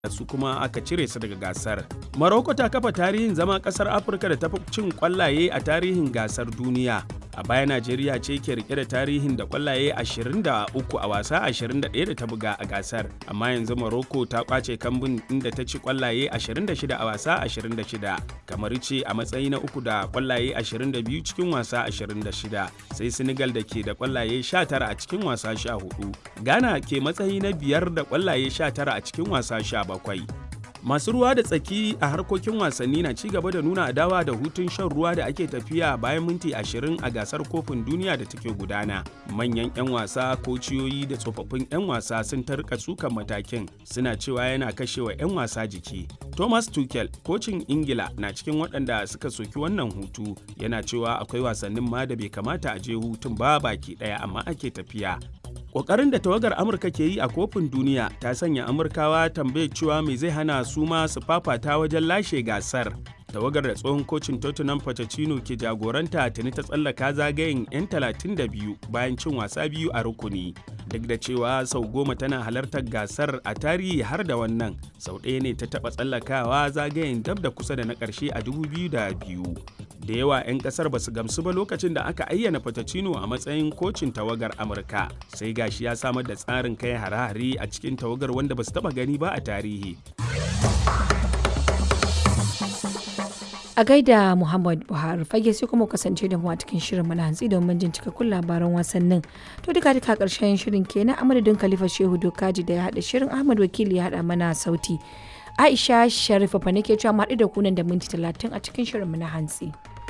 su kuma aka cire su daga gasar. Morocco ta kafa tarihin zama kasar Afirka da tafi cin kwallaye a tarihin gasar duniya. A baya Najeriya ce ke rike da tarihin da kwallaye 23 a wasa 21 da ta buga a gasar. Amma yanzu Morocco ta kwace kambun inda ta ci kwallaye 26 a wasa 26. Kamar ce a matsayi na uku da kwallaye 22 cikin wasa 26. Sai Senegal da ke da kwallaye 19 a cikin wasa 14. Ghana ke matsayi na biyar da kwallaye 19 a cikin wasa 17. bakwai. Masu ruwa da tsaki a harkokin wasanni na ci gaba da nuna adawa da hutun shan ruwa da ake tafiya bayan minti ashirin a gasar kofin duniya da take gudana. Manyan 'yan wasa, kociyoyi da tsofaffin 'yan wasa sun tarka sukan matakin suna cewa yana kashewa 'yan wasa jiki. Thomas Tuchel, kocin Ingila na cikin waɗanda suka soki wannan hutu yana cewa akwai wasannin ma da bai kamata a je hutun ba baki ɗaya amma ake tafiya. Ƙoƙarin da tawagar Amurka ke yi a kofin duniya ta sanya Amurkawa tambayar cewa mai zai hana su ma su fafata wajen lashe gasar. Tawagar da tsohon kocin Tottenham Pochettino ke jagoranta tuni ta tsallaka zagayen 'yan 32 bayan cin wasa biyu a rukuni. Duk da cewa sau goma tana halartar gasar a tarihi har da wannan, sau ɗaya ne ta taɓa tsallakawa zagayen dab da kusa da na ƙarshe a 2002. da yawa 'yan kasar ba su gamsu ba lokacin da aka ayyana Pochettino a matsayin kocin tawagar Amurka sai gashi ya samar da tsarin kai hare-hare a cikin tawagar wanda ba su taba gani ba a tarihi. A gaida Muhammad Buhari fage sai kuma kasance da mu a cikin shirin mana hantsi domin jin cikakkun labaran wasannin. To duka duka karshen shirin kenan a madadin Khalifa Shehu Dokaji da ya haɗa shirin Ahmad Wakili ya haɗa mana sauti. Aisha Sharifa fa nake cewa mu haɗu da kunan da minti talatin a cikin shirin mu na hantsi.